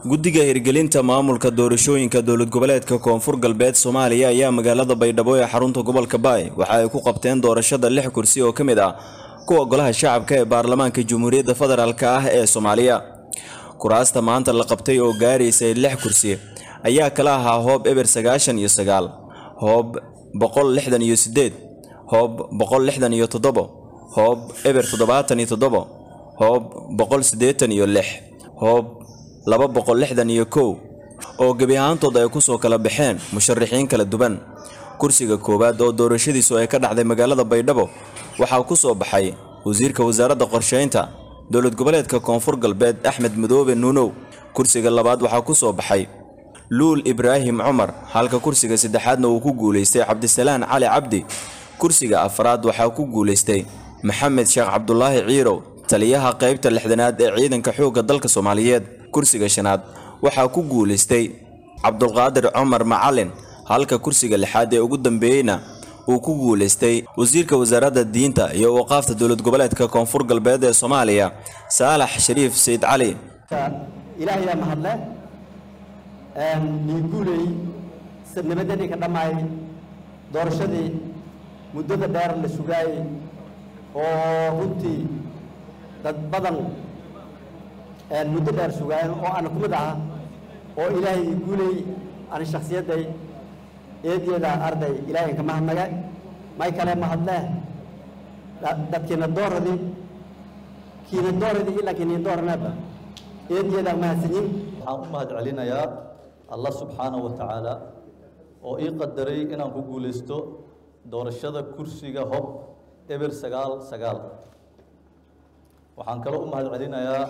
guddiga hirgelinta maamulka doorashooyinka dowlad goboleedka koonfur galbeed soomaaliya ayaa magaalada baydhabo ee xarunta gobolka baay waxa ay ku qabteen doorashada lix kursi oo ka mid ah kuwa golaha shacabka ee baarlamaanka jamhuuriyadda federaalk ah ee soomaaliya kuraasta maanta la qabtay oo gaaraysay lix kursi ayaa kala ahaa hoob eber sagaashan iyo sagaal hoob boqol lixdan iyo sideed hoob boqol lixdan iyo toddobo hoob eber toddobaatan iyo toddobo hoob boqol siddeetan iyo lix hoob laba boqol lixdan iyo kow oo gebi ahaantood ay kusoo kala baxeen musharaxiin kala duwan kursiga koowaad oo doorashadiisu ay ka dhacday magaalada baydhabo waxaa ku soo baxay wasiirka wasaaradda qorsheynta dowlad goboleedka koonfur galbeed axmed madoobe nuunow kursiga labaad waxaa ku soo baxay luul ibraahim cumar halka kursiga saddexaadna uu ku guulaystay cabdisalaan cali cabdi kursiga afraad waxaa ku guulaystay maxamed sheekh cabdulaahi ciirow taliyaha qaybta lixdanaad ee ciidanka xoogga dalka soomaaliyeed kursiga shanaad waxaa ku guulaystay cabdulqaadir cumar macalin halka kursiga lixaad ee ugu dambeeyeyna uu ku guulaystay wasiirka wasaaradda diinta iyo waqaafta dowlad goboleedka koonfur galbeed ee soomaaliya saalax shariif sayid cali ilaahayaa mahadle niiguuley nabadadii ka dhammaayay doorashadii muddada dheer la sugaayey oo runtii dad badan muddo dheer sugaayen oo ana ku mid aha oo ilaahay guuley ana shakhsiyadday eedyada arday ilaahay ka mahadnaga may kale mahadle dadkiina dooradi kiina dooradi ilaa kiina dooranaba eedyada mahadsanyin waxaan u mahad celinayaa allah subxaanahu wa tacaala oo ii qadaray inaan ku guulaysto doorashada kursiga hob eber sagaal sagaal waxaan kaloo u mahad celinayaa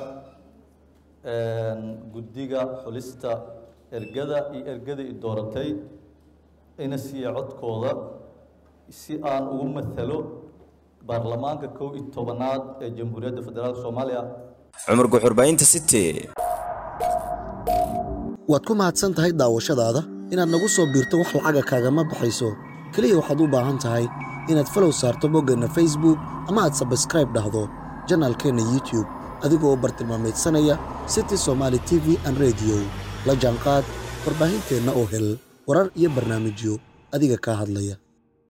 guddiga xulista ergada iyo ergada i dooratay ina siiya codkooda si aan ugu matalo baarlamaanka kow iyo tobanaad ee jamhuuriyadda federaalk soomaaliya cumar guxurbaynta city waad ku mahadsan tahay daawashadaada inaad nagu soo biirto wax lacaga kaagama baxayso keliya waxaad u baahan tahay inaad falow saarto boggeenna facebook ama aad sabskraib dhahdo janaalkeenna youtube adigoo bartilmaamaydsanaya city somaali t v an rediyo la jaanqaad warbaahinteenna oo hel warar iyo barnaamijyo adiga kaa hadlaya